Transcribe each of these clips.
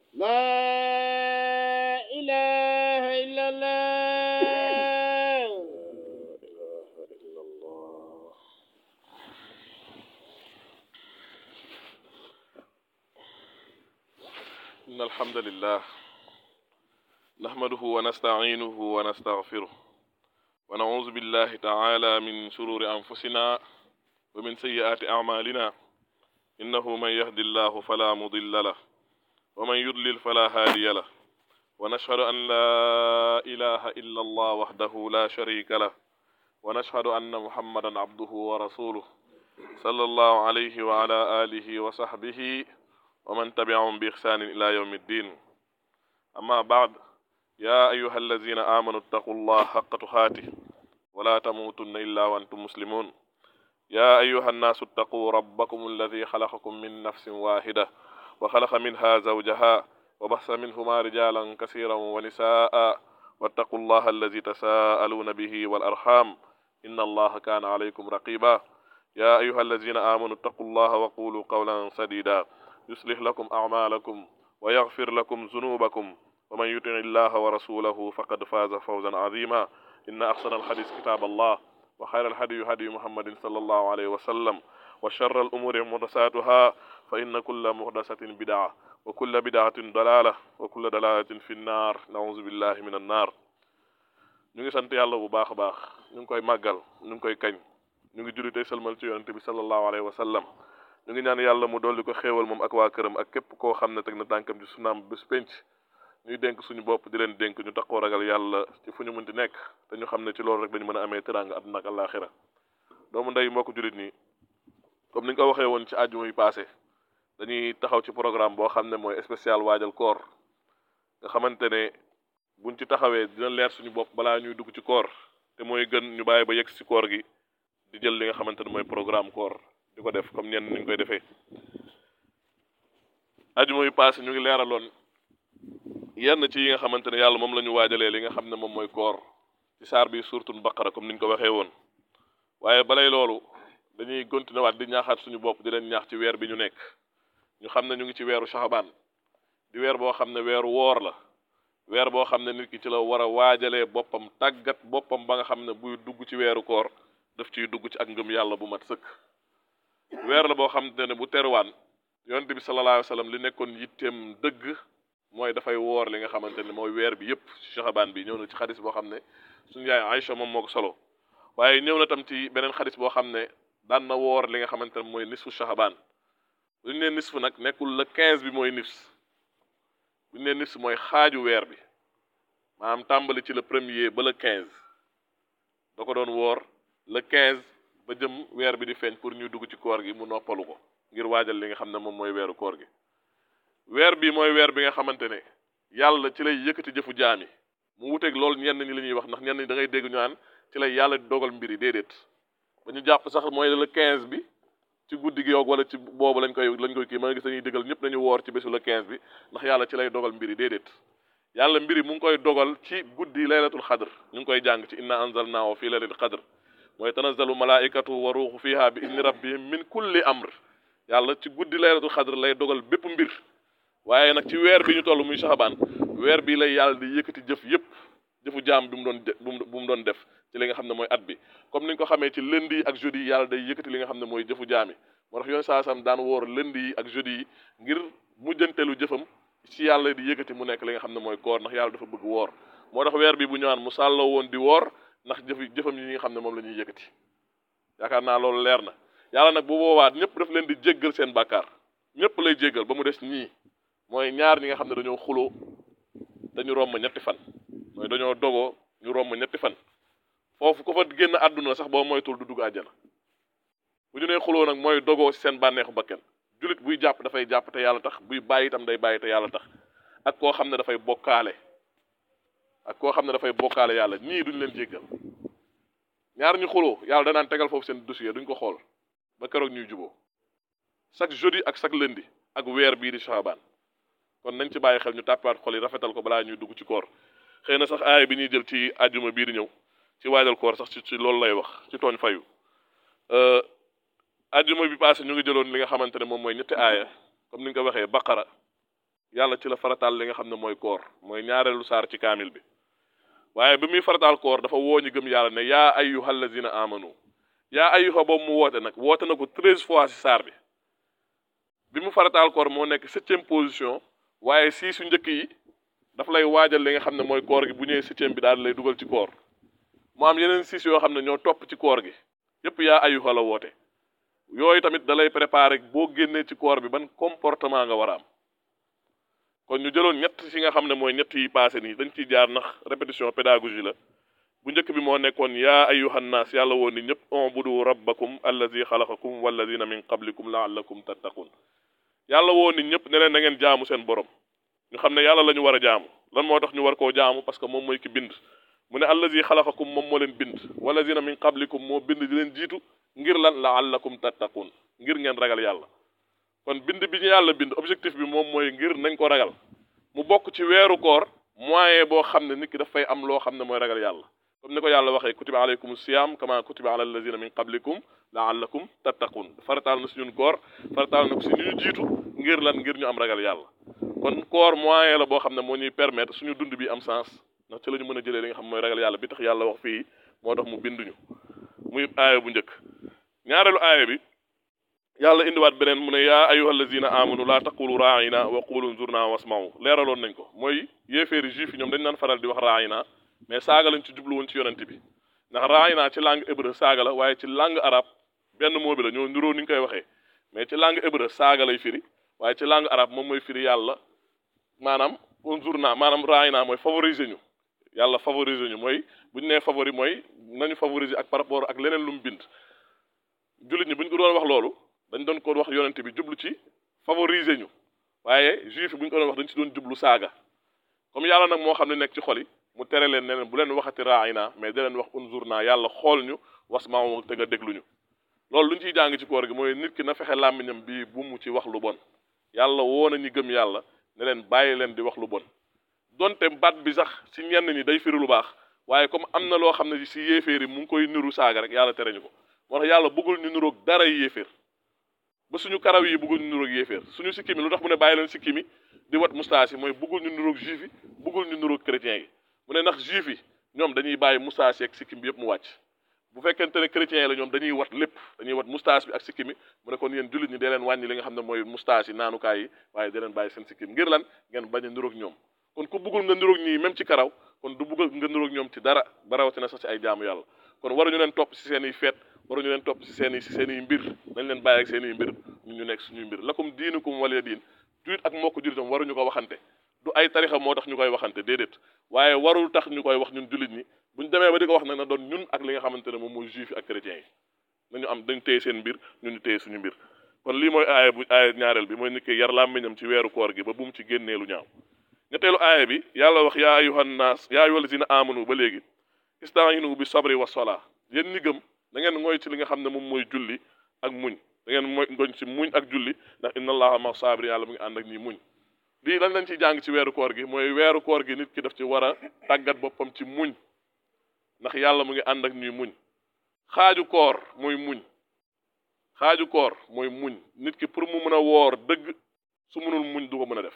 لا إله إلا الله إن الحمد لله نحمده ونستعينه ونستغفره ونعوذ بالله تعالى من شرور أنفسنا ومن سيئات أعمالنا إنه من يهد الله فلا مضل له ومن يضلل فلا هادي له ونشهد أن لا إله إلا الله وحده لا شريك له ونشهد أن محمدا عبده ورسوله صلى الله عليه وعلى آله وصحبه ومن تبعهم بإحسان إلى يوم الدين أما بعد يا أيها الذين آمنوا اتقوا الله حق تقاته ولا تموتن إلا وأنتم مسلمون يا أيها الناس اتقوا ربكم الذي خلقكم من نفس واحدة وخلق منها زوجها وبث منهما رجالا كثيرا ونساء واتقوا الله الذي تساءلون به والأرحام إن الله كان عليكم رقيبا يا أيها الذين آمنوا اتقوا الله وقولوا قولا سديدا يصلح لكم أعمالكم ويغفر لكم ذنوبكم ومن يطع الله ورسوله فقد فاز فوزا عظيما إن أحسن الحديث كتاب الله وخير الهدي هدي محمد صلى الله عليه وسلم وشر الأمور محدثاتها فإن كل محدثة بدعة وكل بدعة ضلالة وكل ضلالة في النار نعوذ بالله من النار ñu ngi sant yàlla bu baax a baax ñu ngi koy màggal ñu ngi koy kañ ñu ngi julli tey salmal ci yonente bi sallallahu alayhi wa sallam ñu ngi ñaan yàlla mu dolli ko xéewal moom ak waa këram ak képp koo xam ne teg na tànkam ci sunaam bés penc ñuy dénk suñu bopp di leen dénk ñu taxoo ragal yàlla ci fu ñu mënti nekk te ñu xam ne ci loolu rek dañu mën a amee teraanga àdduna ak àllaaxira doomu ndey mbokk jullit nii comme ni nga ko waxee woon ci àjjuma yi passé dañuy taxaw ci programme boo xam ne mooy spécial waajal koor nga xamante ne buñ ci taxawee dina leer suñu bopp balaa ñuy dugg ci koor te mooy gën ñu bàyyi ba yegg ci koor gi di jël li nga xamante ne mooy programme koor di ko def comme ñenn ni ñu koy defee àjjuma yi passé ñu ngi leeraloon yenn ci yi nga xamante ne yàlla moom la ñu waajalee li nga xam ne moom mooy koor ci saar bi suurtul baqara comme ni ñu ko waxee woon waaye balay loolu dañuy continuer waat di ñaaxaat suñu bopp di leen ñaax ci weer bi ñu nekk ñu xam ne ñu ngi ci weeru saxabaan di weer boo xam ne weeru woor la weer boo xam ne nit ki ci la war a waajalee boppam tàggat boppam ba nga xam ne buy dugg ci weeru koor daf ciy dugg ci ak ngëm yàlla bu mat sëkk weer la boo xam ne bu teruwaan yonent bi sallallahu alayhi wa sallam li nekkoon yitteem dëgg mooy dafay woor li nga xamante ne mooy weer bi yépp ci saxabaan bi ñëw na ci xadis boo xam ne suñu yaay Aïcha moom moo ko solo waaye ñëw na tam ci beneen xadis boo xam ne daan na woor li nga xamante ne mooy nisfu saxabaan bu ñu nee nisfu nag nekkul le 15 bi mooy nifs bu ñu nee nifs mooy xaaju weer bi maanaam tàmbali ci le premier ba le 15 da ko doon woor le 15 ba jëm weer bi di feeñ pour ñu dugg ci koor gi mu noppalu ko ngir waajal li nga xam ne moom mooy weeru koor gi weer bi mooy weer bi nga xamante ne yàlla ci lay yëkkati jëfu jaami mu wuteeg loolu ñenn ñi li ñuy wax ndax ñenn ñi da ngay dégg ñu naan ci lay yàlla dogal mbir yi déedéet ba ñu jàpp sax mooy le 15 bi ci guddi gi yoog wala ci boobu lañ koy lañ koy kii ma nga gis dañuy dëggal ñëpp nañu woor ci bésu le 15 bi ndax yàlla ci lay dogal mbir yi déedéet yàlla mbir yi mu ngi koy dogal ci guddi laylatul xadr ñu ngi koy jàng ci inna anzalnaahu fi laylatul xadr mooy tanazzalu malaikatu wa ruuxu fiha bi idni rabbihim min kulli amr yàlla ci guddi laylatul xadr lay dogal bépp mbir waaye nag ci weer bi ñu toll muy saxabaan weer bi lay yàlla di yëkkati jëf yëpp jëfu jaam bi mu doon bu mu doon def ci li nga xam ne mooy at bi comme ni ñu ko xamee ci lundi yi ak jeudi yi yàlla day yëkkati li nga xam ne mooy jëfu jaami moo tax yoon saa sam daan woor lundi yi ak jeudi yi ngir mujjantelu jëfam ci yàlla di yëkkati mu nekk li nga xam ne mooy koor ndax yàlla dafa bëgg woor moo tax weer bi bu ñëwaan mu sàlloo woon di woor ndax jëf jëfam yi nga xam ne moom la ñuy yëkkati yaakaar naa loolu leer na yàlla nag bu boobaa ñëpp daf leen di jéggal seen bàkkaar ñëpp lay jéggal ba mu des ñii mooy ñaar ñi nga xam ne dañoo xuloo dañu romb ñetti fan mooy dañoo dogoo ñu romb ñetti fan foofu ko fa génn àdduna sax boo moytul du dugg àjjana bu ñu nee xuloo nag mooy dogoo ci seen bànneexu bakken jullit buy jàpp dafay jàpp te yàlla tax buy bàyyi itam day bàyyi te yàlla tax ak koo xam ne dafay bokkaale ak koo xam ne dafay bokkaale yàlla ñii duñ leen jéggal ñaar ñu xuloo yàlla danaan tegal foofu seen dossier duñ ko xool ba keroog ñuy juboo chaque jeudi ak chaque lundi ak weer bii di Shaabaan kon nañ ci bàyyi xel ñu tàppaat xol yi rafetal ko balaa ñuy dugg ci koor xëy na sax aaya bi ñuy jël ci àjjuma bii di ñëw ci waajal koor sax ci ci loolu lay wax ci tooñ fayu àjjuma bi passé ñu ngi jëloon li nga xamante ne moom mooy ñetti aaya comme ni nga ko waxee baqara yàlla ci la farataal li nga xam ne mooy koor mooy ñaareelu saar ci kaamil bi waaye bi muy farataal koor dafa woo ñu gëm yàlla ne yaa ayyuha allazina amanu yaa ayyuha boobu mu woote nag woote na ko treize fois ci saar bi bi mu farataal koor moo nekk septième position waaye sii su njëkk yi daf lay waajal li nga xam ne mooy koor gi bu ñëwee septième bi daal di lay dugal ci koor mu am yeneen siis yoo xam ne ñoo topp ci koor gi yépp yaa ayyuha la woote yooyu tamit da lay préparer boo génnee ci koor bi ban comportement nga war a am kon ñu jëloon ñett ci nga xam ne mooy ñett yi passé nii dañ ciy jaar ndax répétition pédagogie la bu njëkk bi moo nekkoon yaa ayyuhan naas yàlla woon ni ñëpp ubudu rabbakum allazi xalaqakum wallazina min qablikum laallakum tattaqun yàlla woon ni ñëpp ne leen na ngeen jaamu seen borom ñu xam ne yàlla la ñu war a jaamu lan moo tax ñu war koo jaamu parce que moom mooy ki bind mu ne allazi xalaqakum moom moo leen bind wallazina min qablikum moo bind di leen jiitu ngir lan laallakum tattaqun ngir ngeen ragal yàlla kon bind bi ñu yàlla bind objectif bi moom mooy ngir nañ ko ragal mu bokk ci weeru koor moyen boo xam ne nit ki dafay am loo xam ne mooy ragal yàlla comme ni ko yàlla waxee kutiba alaykum siyam kama kutiba ala allazina min qablikum laallakum tattaqun farataal na si ñun koor farataal na ko si ñu jiitu ngir lan ngir ñu am ragal yàlla kon koor moyen la boo xam ne moo ñuy permettre suñu dund bi am sens ndax ci la ñu mën a jëlee li nga xam mooy ragal yàlla bi tax yàlla wax fii moo tax mu binduñu muy aaya bu njëkk ñaareelu aaya bi yàlla indiwaat beneen mu ne yaa ayyuha allazina amanu laa taqulu raayina wa qulu nzurna wasma'u leeraloon nañ ko mooy yéeféeri juif yi ñoom dañ naan faral di wax raayina mais saaga lañ ci jublu woon ci yonent bi ndax raayina ci langue hébreu saaga la waaye ci langue arabe benn moo bi la ñoo niroo ni ñu koy waxee mais ci langue hébreu saaga lay firi waaye ci langue arabe moom mooy firi yàlla maanaam unzurna maanaam raayina mooy favoriser ñu yàlla favoriser ñu mooy bu ñu nee favori mooy nañu favoriser ak par rapport ak leneen lu mu bind jullit ñi bu ñu ko doon wax loolu dañ doon ko wax yonent bi jublu ci favoriser ñu waaye juif bu ñu ko doon wax dañ ci doon jublu saaga comme yàlla nag moo xam ne nekk ci xol yi mu tere leen ne leen bu leen waxati raayina mais da leen wax unzurna yàlla xool ñu wasmaaw te nga déglu ñu loolu lu ñu ciy jàng ci koor gi mooy nit ki na fexe làmmiñam bi bu mu ci wax lu bon yàlla woo na ñi gëm yàlla ne leen bàyyi leen di wax lu bon donte baat bi sax ci ñenn ñi day firi lu baax waaye comme am na loo xam ne ci yéeféer yi mu ngi koy niru saaga rek yàlla tere ñu ko moo tax yàlla bëggul ñu niroog dara yéeféer ba suñu karaw yi bëggul ñu niroog yéeféer suñu sikki mi lu tax mu ne bàyyi leen sikki mi di wat moustache yi mooy bëggul ñu niroog juif yi bëggul ñu niroog chrétien yi mu ne ndax juif yi ñoom dañuy bàyyi moustache ak sikkim bi yëpp mu wàcc bu fekkente ne chrétien yi la ñoom dañuy wat lépp dañuy wat moustache bi ak sikkim mi mu ne kon yéen jullit ñi dee leen wàññi li nga xam ne mooy moustache yi naanukaay yi waaye dee leen bàyyi seen sikkim ngir lan ngeen bañ a niroog ñoom kon ku bëggul nga niroog ñii même ci karaw kon du bëgg nga niroog ñoom ci dara ba rawatina sax ci ay jaamu yàlla kon waruñu leen topp ci seen i feet waruñu leen topp ci seen i ci seen i mbir nañ leen bàyyi ak seen i mbir ñu ñu nekk suñuy mbir lakum diinukum waliya diin julit ak mbokk julitam waruñu ko waxante du ay tarixa moo tax ñu koy waxante déedéet waaye warul tax ñu koy wax ñun jullit ñi buñ demee ba di ko wax nag na doon ñun ak li nga xamante ne moom mooy juif yi ak chrétiens yi nañu am dañ téye seen mbir ñun ñu téye suñu mbir kon lii mooy aaya bu aaya ñaareel bi mooy nit ki yar làmmiñam ci weeru koor gi ba bu mu ci génnee lu ñaaw ñetteelu aaya bi yàlla wax yaa ayuhan naas yaa ayyuhal lazina amanu ba léegi istaayinu bi sabri wa sola yéen ñi gëm da ngeen ngoy ci li nga xam ne moom mooy julli ak muñ da ngeen mooy ngoñ ci muñ ak julli ndax inna allaha ma sabri yàlla mu ngi ànd ak ñi muñ lii lan lañ ciy jàng ci weeru koor gi mooy weeru koor gi nit ki daf ci war a tàggat boppam ci muñ ndax yàlla mu ngi ànd ak ñuy muñ xaaju koor mooy muñ xaaju koor mooy muñ nit ki pour mu mën a woor dëgg su mënul muñ du ko mën a def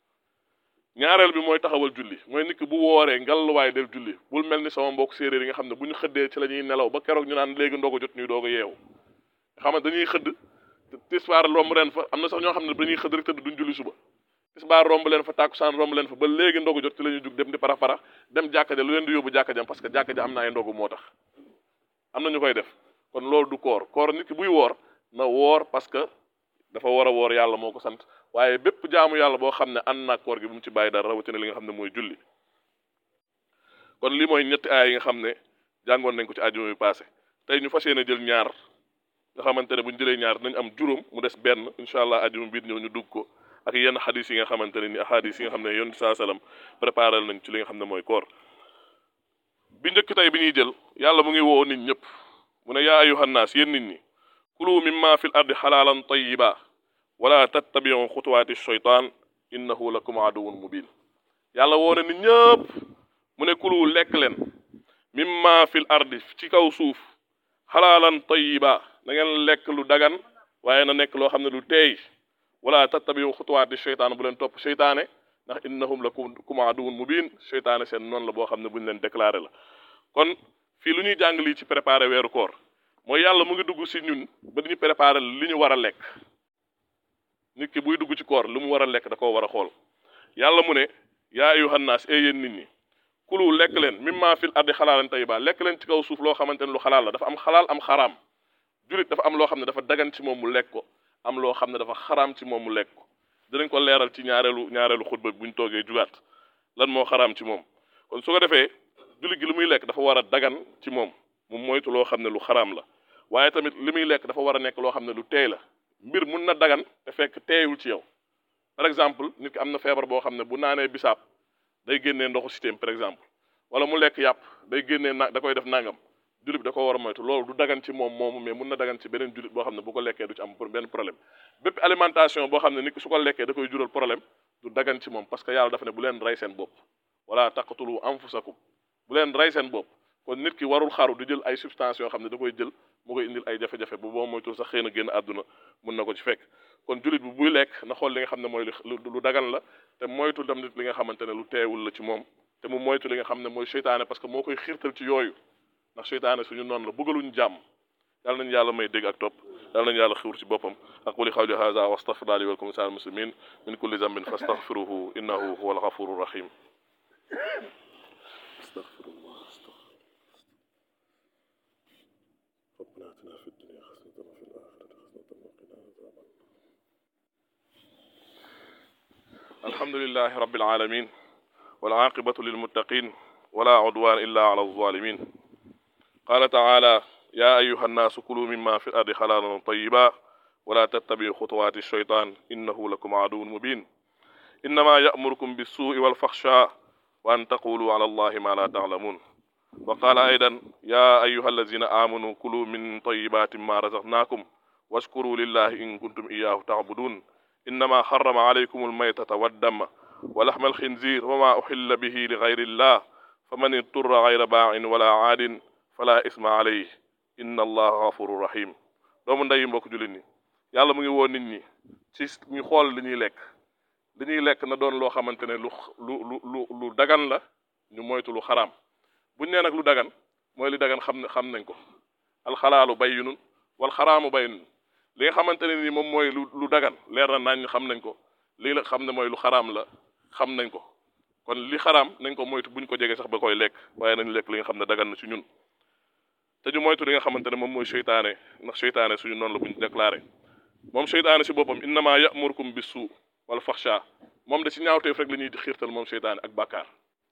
ñaareel bi mooy taxawal julli mooy nit ki bu wooree ngalluwaay def julli bul mel ni sama mbokk séeréer yi nga xam ne bu ñu xëddee ci la ñuy nelaw ba keroog ñu naan léegi ndogu jot ñuy doog a yeewu nga xam ne dañuy xëdd tisbaar romb leen fa am na sax ñoo xam ne dañuy xëdd rek tëdd duñ julli suba tisbaar romb leen fa tàkkusaan romb leen fa ba léegi ndogu jot ci la ñuy jug dem di para para dem jàkka ja lu leen di yóbbu jàkka jam parce que jàkka ja am na ay ndogu moo tax am na ñu koy def kon loolu du koor koor nit ki buy woor na woor parce que dafa war a woor yàlla moo ko sant waaye bépp jaamu yàlla boo xam ne ànd na koor gi bu mu ci bàyyi dara rawatina li nga xam ne mooy julli kon lii mooy ñetti aay yi nga xam ne jàngoon nañ ko ci àjjuma bi passé tey ñu fas yéene jël ñaar nga xamante ne bu ñu jëlee ñaar nañ am juróom mu des benn incha allah àjjuma biir ñëw ñu dugg ko ak yenn xadis yi nga xamante ne ni ahadis yi nga xam ne yoon saa salaam préparé nañ ci li nga xam ne mooy koor bi njëkk tey bi ñuy jël yàlla mu ngi woo nit ñëpp mu ne yaa ayuhan naas yéen nit ñi kulu mimma fil ardi xalaalan tayiba wala tattabiu xutuwaati shaytaan innahu lakum aduwun mubin yàlla woo na nit ñëpp mu ne kulu lekk leen mimma fil ardi ci kaw suuf xalaalan tayiba na ngeen lekk lu dagan waaye na nekk loo xam ne lu teey wala tattabiu xutuwaati cheytaan bu leen topp cheytaane ndax innahum lakum aduwwun mubin cheytaane seen noonu la boo xam ne bu ñu leen déclaré la kon fii lu ñuy jàng lii ci préparé weeru koor mooy yàlla mu ngi dugg si ñun ba ñu préparé li ñu war a lekk nit ki buy dugg ci koor lu mu war a lekk da koo war a xool yàlla mu ne yaa ayyuhan naas ee yéen nit ñi kulu lekk leen mimma fil ardi xalaalan tayyiba lekk leen ci kaw suuf loo xamante ne lu xalaal la dafa am xalaal am xaraam julit dafa am loo xam ne dafa dagan ci moom mu lekk ko am loo xam ne dafa xaraam ci moom mu lekk ko dinañ ko leeral ci ñaareelu ñaareelu xutba buñ toogee jugaat lan moo xaraam ci moom kon su ko defee julit gi li muy lekk dafa war a dagan ci moom mu moytu loo xam ne lu xaraam la waaye tamit li muy lekk dafa war a nekk loo xam ne lu teey la mbir mun na dagan te fekk teeyul ci yow par exemple nit ki am na feebar boo xam ne bu naanee bisaab day génnee ndoxu système par exemple wala mu lekk yàpp day génnee na da koy def nangam jullit bi da ko war a moytu loolu du dagan ci moom moomu mais mun na dagan ci beneen jullit boo xam ne bu ko lekkee du ci am benn problème bépp alimentation boo xam ne nit ki su ko lekkee da koy jural problème du dagan ci moom parce que yàlla dafa ne bu leen rey seen bopp wala taqtulu anfusakum bu leen rey seen bopp kon nit ki warul xaru di jël ay substances yoo xam ne da koy jël mu koy indil ay jafe-jafe bu boo moytul sax xëy na génn àdduna mun na ko ci fekk kon jullit bi buy lekk na xool li nga xam ne mooy lu dagan la te moytu dem nit li nga xamante ne lu teewul la ci moom te mu moytu li nga xam ne mooy seytaane parce que moo koy xiirtal ci yooyu ndax seytaane suñu noonu la bëggaluñu jàmm yàlla nañu yàlla may dégg ak topp yàlla nañu yàlla xiwur ci boppam aquli qawli hadha wa astaghfirullah li wa lakum lisa'il muslimin min kulli dhanbin fastaghfiruhu innahu huwal ghafurur rahim astaghfirullah ربنا اتنا في الدنيا حسنة وفي الآخرة حسنة وقنا عذاب الحمد لله رب العالمين والعاقبة للمتقين ولا عدوان إلا على الظالمين قال تعالى يا أيها الناس كلوا مما في الأرض حلالا طيبا ولا تتبعوا خطوات الشيطان إنه لكم عدو مبين إنما يأمركم بالسوء والفحشاء وأن تقولوا على الله ما لا تعلمون وقال أيضا يا أيها الذين آمنوا كلوا من طيبات ما رزقناكم واشكروا لله إن كنتم إياه تعبدون إنما حرم عليكم الميتة والدم ولحم الخنزير وما أحل به لغير الله فمن اضطر غير باع ولا عاد فلا إثم عليه إن الله غفور رحيم doomu ndey mbokk jullit ñi yàlla mu ngi woo nit ñi ci ñu xool li ñuy lekk li ñuy lekk na doon loo xamante ne lu lu lu lu dagan la ñu moytu lu xaraam buñ nee nag lu dagan mooy li dagan xam ne xam nañ ko alxalaalu bayyinun wal xaraamu bayyinun li nga xamante ne ni moom mooy lu lu dagan leer na nañ xam nañ ko lii la xam ne mooy lu xaraam la xam nañ ko kon li xaraam nañ ko moytu buñ ko jege sax ba koy lekk waaye nañ lekk li nga xam ne dagan na ci ñun te ñu moytu li nga xamante ne moom mooy seytaane ndax seytaane suñu noonu la buñ déclaré moom seytaane si boppam innama ya'murukum bis-suu wal faxsha moom da ci ñaawteef rek la ñuy xiirtal moom seytaane ak bàkkaar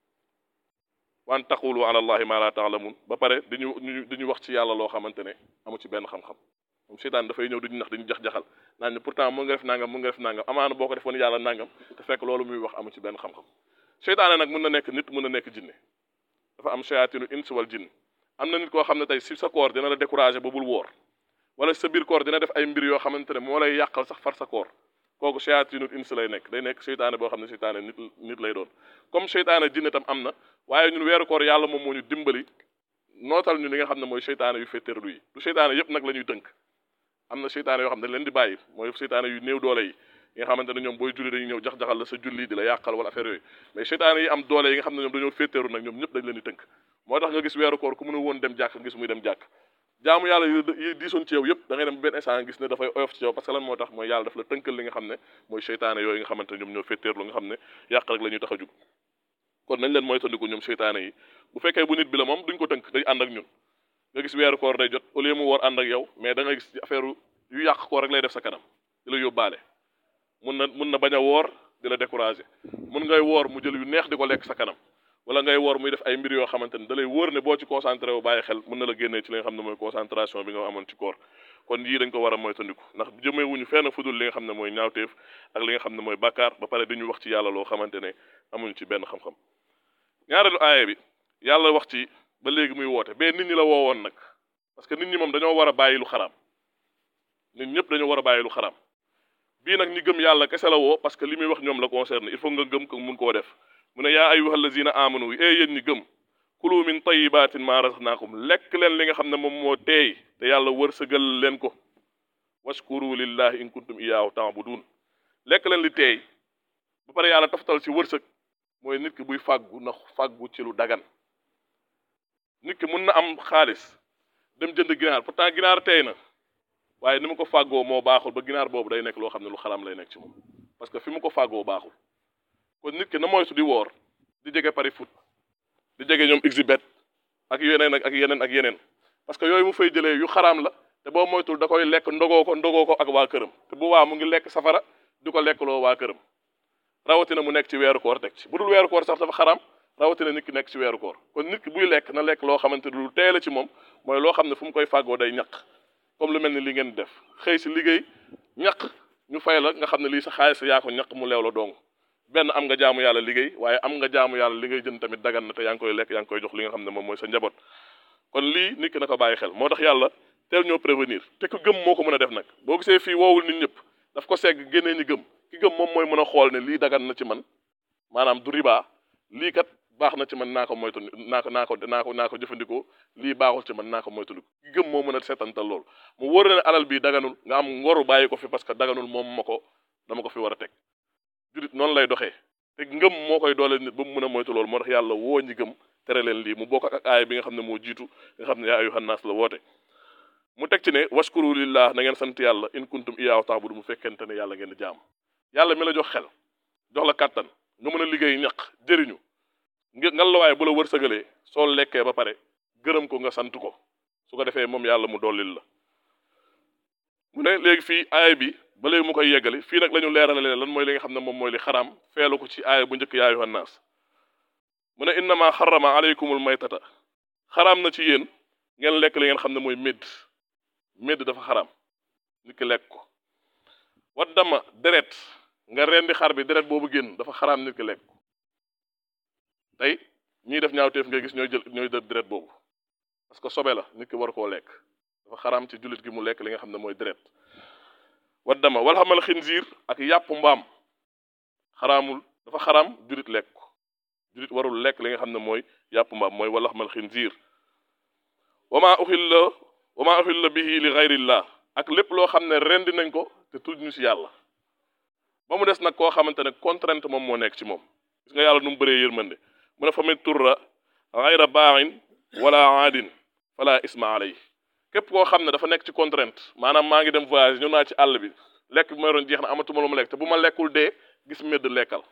waan taqulu ala allahi ma la taalamun ba pare dañu dañu wax ci yàlla loo xamante ne amu ci benn xam-xam moom seytaan dafay ñëw duñu nax dañu jax-jaxal naan ne pourtant mu nga def nangam mu nga def nangam amaana boo ko defoon yàlla nangam te fekk loolu muy wax amu ci benn xam-xam seytaane nag mën na nekk nit mën na nekk jinne dafa am shayaatinu ins wal jinn am na nit koo xam ne tey si sa koor dina la découragé ba bul woor wala sa biir koor dina def ay mbir yoo xamante ne moo lay yàqal sax far sa koor kooku shayaatinu ins lay nekk day nekk seytaane boo xam ne seytaane nit nit lay doon comme seytaane jinne tam am na waaye ñun weeru koor yàlla moom moo ñu dimbali nootal ñu li nga xam ne mooy seytaane yu féeteerlu yi du seytaane yëpp nag la ñuy tënk am na seytaane yoo xam ne dañ leen di bàyyi mooy seytaane yu néew doole yi yi nga xamante ne ñoom booy julli dañuy ñëw jax-jaxal la sa julli di la yàqal wala affaire yooyu mais seytaane yi am doole yi nga xam ne ñoom dañoo féeteeru nag ñoom ñëpp dañ leen di tënk moo tax nga gis weeru koor ku mënu woon dem jàkk gis muy dem jàkk jaamu yàlla yi diisoon ci yow yëpp da ngay dem benn instant gis ne dafay oyof ci yow parce que lan moo tax mooy yàlla daf la tënkal li nga xam ne mooy seytaane yooyu nga xamante ne ñoom ñoo féeteerlu nga xam ne yàq rek la ñuy tax a jug kon nañ leen moytandiku ñoom seytaane yi bu fekkee bu nit bi la moom duñ ko tënk day ànd ak ñun nga gis weeru koor day jot au lieu mu woor ànd ak yow mais da nga gis affaire yu yàq koor rek lay def sa kanam di la yóbbaale mun na mun na bañ a woor di la découragé mun ngay woor mu jël yu neex di ko lekk sa kanam wala ngay woor muy def ay mbir yoo xamante ne da lay wóor ne boo ci concentré wu bàyyi xel mun na la génnee ci li nga xam ne mooy concentration bi nga amoon ci koor kon yii dañ ko war a moytandiku ndax jëmee wuñu fenn fudul li nga xam ne mooy ñaawteef ak li nga xam ne mooy bàkkaar ba pare dañu wax ci yàlla loo xamante ne amuñu ci benn xam-xam ñaareelu aaya bi yàlla wax ci ba léegi muy woote bee nit ñi la woowoon nag parce que nit ñi moom dañoo war a bàyyi lu xaraam nit ñëpp dañoo war a bàyyi lu xaraam bii nag ñi gëm yàlla kese la woo parce que li muy wax ñoom la concerne il faut nga gëm ko mun koo def mu ne yaa ayyuha allazina amanu ee yéen ñi gëm kulu min tayibatin ma razaqnakum lekk leen li nga xam ne moom moo teey te yàlla wërsëgal leen ko washkuru lillahi in kuntum iyaahu taabudun lekk leen li teey ba pare yàlla taftal ci wërsëg mooy nit ki buy fàggu na fàggu ci lu dagan nit ki mun na am xaalis dem jënd ginaar pourtant ginaar teey na waaye ni mu ko fàggoo moo baaxul ba ginaar boobu day nekk loo xam ne lu xaram lay nekk ci moom parce que fi mu ko fàggoo baaxul kon nit ki na moytu di woor di jege pari foot di jege ñoom exhibet ak yeneen ak yeneen ak yeneen parce que yooyu mu fay jëlee yu xaraam la te boo moytul da koy lekk ndogoo ko ndogoo ko ak waa këram te bu waa mu ngi lekk safara di ko lekkloo waa këram rawatina mu nekk ci weeru koor teg ci bu dul weeru koor sax dafa xaraam rawatina nit ki nekk ci weeru koor kon nit ki buy lekk na lekk loo xamante ni lu teel a ci moom mooy loo xam ne fu mu koy fàggoo day ñaq comme lu mel ni li ngeen def xëy si liggéey ñaq ñu fay la nga xam ne lii sa xaalis yaa ko ñaq mu leew la dong benn am nga jaamu yàlla liggéey waaye am nga jaamu yàlla li ngay jënd tamit dagan na te yaa ngi koy lekk yaa ngi koy jox li nga xam ne moom mooy sa njaboot kon lii nit ki na ko bàyyi xel moo tax yàlla teel ñoo prévenir te ku gëm moo ko mën a def nag boo gisee fii woowul nit ñëpp daf ko segg génnee ñi gëm ki gëm moom mooy mën a xool ne lii dagan na ci man maanaam du riba lii kat baax na ci man naa ko moytu naa ko naa ko naa ko naa ko jëfandikoo lii baaxul ci man naa ko moytu ki gëm moo mën a seetantal loolu mu wóor ne alal bii daganul nga am ngoru bàyyi ko fi parce que daganul moom ma ko dama ko fi war a teg julit noonu lay doxee te ngëm moo koy doole nit ba mu mën a moytu loolu moo tax yàlla woo ñi gëm tere leen lii mu bokk ak aaya bi nga xam ne moo jiitu nga xam ne yaa ayyuhan naas la woote mu teg ci ne waskuru lillah na ngeen sant yàlla in kuntum iyaahu ta'budu mu fekkente ne yàlla ngeen di jaam yàlla mi la jox xel jox la kàttan nga mën a liggéey ñaq jëriñu ngal la waaye bu la wërsëgalee soo lekkee ba pare gërëm ko nga sant ko su ko defee moom yàlla mu dollil la mu ne léegi fii aaya bi ba léegi mu koy yeggali fii nag la ñu leeralalee lan mooy li nga xam ne moom mooy li xaraam feelu ko ci aaya bu njëkk yaa ayyuhan naas mu ne innama xarama aleykumul maytata xaraam na ci yéen ngeen lekk li ngeen xam ne mooy médd médd dafa xaraam nit ki lekk ko wat dama deret nga rendi xar bi deret boobu génn dafa xaraam nit ki lekk ko tey ñiy def ñaawteef ngay gis ñooy jël ñooy def deret boobu parce que sobe la nit ki war koo lekk dafa xaraam ci jullit gi mu lekk li nga xam ne mooy deret wat dama wala xamal xinziir ak yàpp mbaam xaraamul dafa xaraam jullit lekk ko jullit warul lekk li nga xam ne mooy yàpp mbaam mooy wala xamal xinziir wama uxilla wama uxilla bihi li gayrillah ak lépp loo xam ne rendi nañ ko te tudd ñu si yàlla ba mu des nag koo xamante ne contrainte moom moo nekk ci moom gis nga yàlla nu mu bëree yërmande mu ne fa mit turra gayra baaxin wala aadin fala isma alay képp koo xam ne dafa nekk ci contrainte maanaam maa ngi dem voyage ñëw naa ci àll bi lekk bi may doon jeex na amatuma lu ma lekk te bu ma lekkul dee gis medd lekkal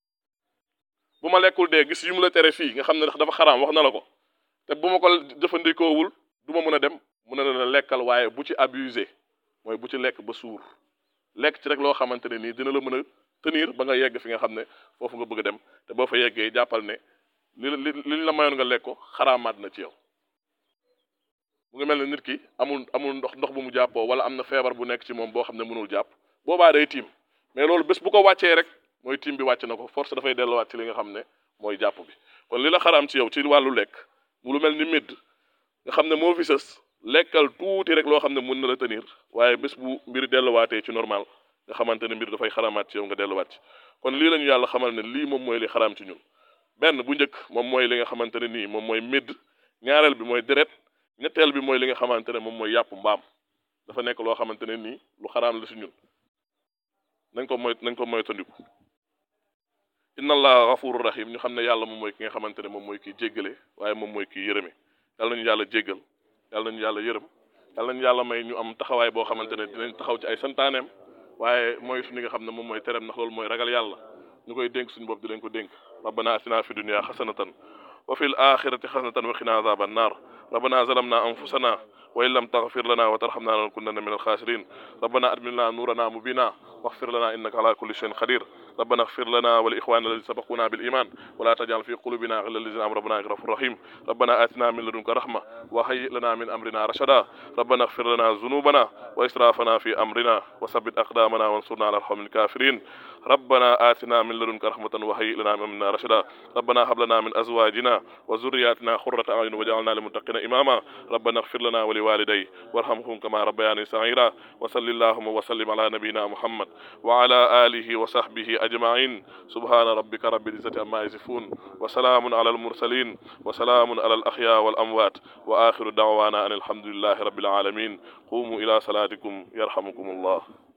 bu ma lekkul dee gis yu mu la tere fii nga xam ne dafa xaraam wax na la ko te bu ma ko jëfandikoowul du ma mën a dem mu ne la lekkal waaye bu ci abusé mooy bu ci lekk ba suur lekk ci rek loo xamante ne nii dina la mën a tenir ba nga yegg fi nga xam ne foofu nga bëgg a dem te boo fa yeggee jàppal ne li li liñ la mayoon nga lekk ko xaraamaat na ci yow mu ngi mel ne nit ki amul amul ndox ndox bu mu jàppoo wala am na feebar bu nekk ci moom boo xam ne mënul jàpp boobaa day tiim mais loolu bés bu ko wàccee rek mooy tiim bi wàcc na ko force dafay delluwaat ci li nga xam ne mooy jàpp bi kon li la xaraam ci yow ci wàllu lekk mu lu mel ni médd nga xam ne moo fi sës lekkal tuuti rek loo xam ne mën na la tenir waaye bés bu mbir delluwaatee ci normal nga xamante ne mbir dafay xaramaat ci yow nga delluwaat ci kon lii la ñu yàlla xamal ne lii moom mooy li xaraam ci ñun benn bu njëkk moom mooy li nga xamante ne nii moom mooy médd ñaareel bi mooy deret ñetteel bi mooy li nga xamante ne moom mooy yàpp mbaam dafa nekk loo xamante ne nii lu xaraam la si ñun nañ ko moy nañ ko moytandiku inna allah gafuru rahim ñu xam ne yàlla moom mooy ki nga xamante ne moom mooy kii jéggale waaye moom mooy kii yërëme yàlla nañu yàlla jéggal yàlla nañu yàlla yërëm yàlla nañu yàlla may ñu am taxawaay boo xamante ne dinañ taxaw ci ay santaaneem waaye mooy suñu nga xam ne moom mooy tereem ndax loolu mooy ragal yàlla ñu koy dénk suñu bopp di leen ko dénk rabbana atina fi dunya xasanatan wa fil axirati xasanatan wa qina azaba annar ربنا ظلمنا أنفسنا وإن لم تغفر لنا وترحمنا لنكونن من الخاسرين ربنا أدمن لنا نورنا مبينا واغفر لنا إنك على كل شيء قدير ربنا اغفر لنا ولإخواننا الذين سبقونا بالإيمان ولا تجعل في قلوبنا غلا للذين آمنوا ربنا إنك غفور رحيم ربنا آتنا من لدنك رحمة وهيئ لنا من أمرنا رشدا ربنا اغفر لنا ذنوبنا وإسرافنا في أمرنا وثبت أقدامنا وانصرنا على القوم الكافرين ربنا آتنا من لدنك رحمة وهيئ لنا من أمرنا رشدا ربنا هب لنا من أزواجنا وذرياتنا قرة أعين وجعلنا للمتقين إماما ربنا اغفر لنا ولوالدي وارحمهم كما ربياني صغيرا وصل اللهم وسلم على نبينا محمد وعلى آله وصحبه أجمعين سبحان ربك رب العزة عما يصفون وسلام على المرسلين وسلام على الأحياء والأموات وآخر دعوانا أن الحمد لله رب العالمين قوموا إلى صلاتكم يرحمكم الله